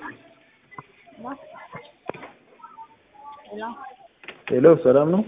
ሄሎ ሰላም ነው?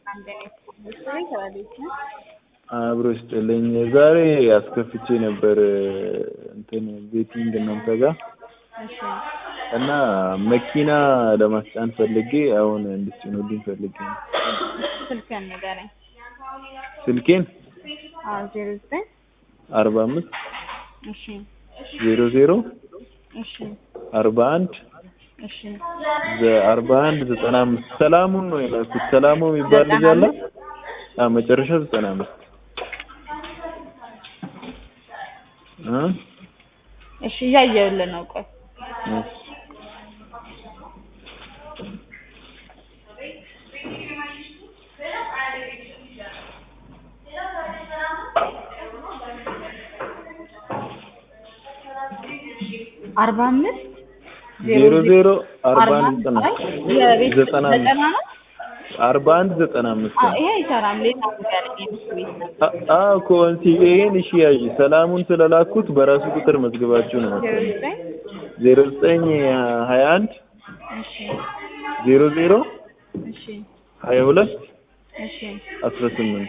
አብሮ ይስጥልኝ። ዛሬ አስከፍቼ ነበር እንትን ቤቲንግ እናንተ ጋር እና መኪና ለማስጫን ፈልጌ አሁን እንድትጭኑልኝ ፈልጌ ነው። ስልክህን ንገረኝ። ስልኬን አዎ ዜሮ ዘጠኝ አርባ አምስት እሺ ዜሮ ዜሮ እሺ አርባ አንድ እሺ አርባ አንድ ዘጠና አምስት ሰላሙን ነው የላኩት። ሰላሙ የሚባል ልጅ አለ። አዎ መጨረሻው ዘጠና አምስት እ እሺ እያየሁልህ ነው። ቆይ እሺ አርባ አምስት ዜሮ ዜሮ አርባ አንድ ዘጠና የቤት ዘጠና አምስት ዘጠና ነው። አርባ አንድ ዘጠና አምስት አዎ ይሄ አይሰራም። ሌላ ንገረኝ። የቤት ቤት ነው። አዎ እኮ እንትን ይሄን እሺ ያዥ ሰላሙን ስለላኩት በራሱ ቁጥር መዝግባችሁ ነው ዜሮ መሰለኝ። ዘጠኝ ዜሮ ዘጠኝ ሀያ አንድ እሺ ዜሮ ዜሮ እሺ ሀያ ሁለት እሺ አስራ ስምንት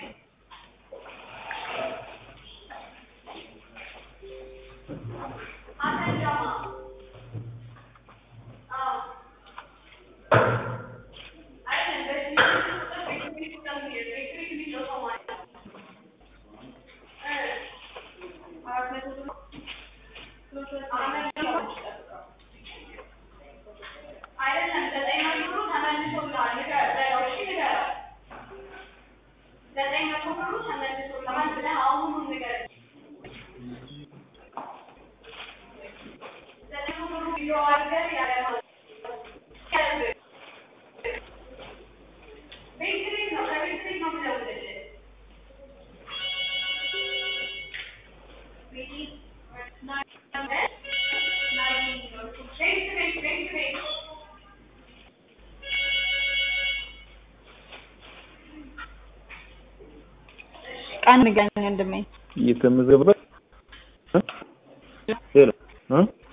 ቀን ንገረኝ ወንድሜ። እየተመዘገበ ሄሎ እ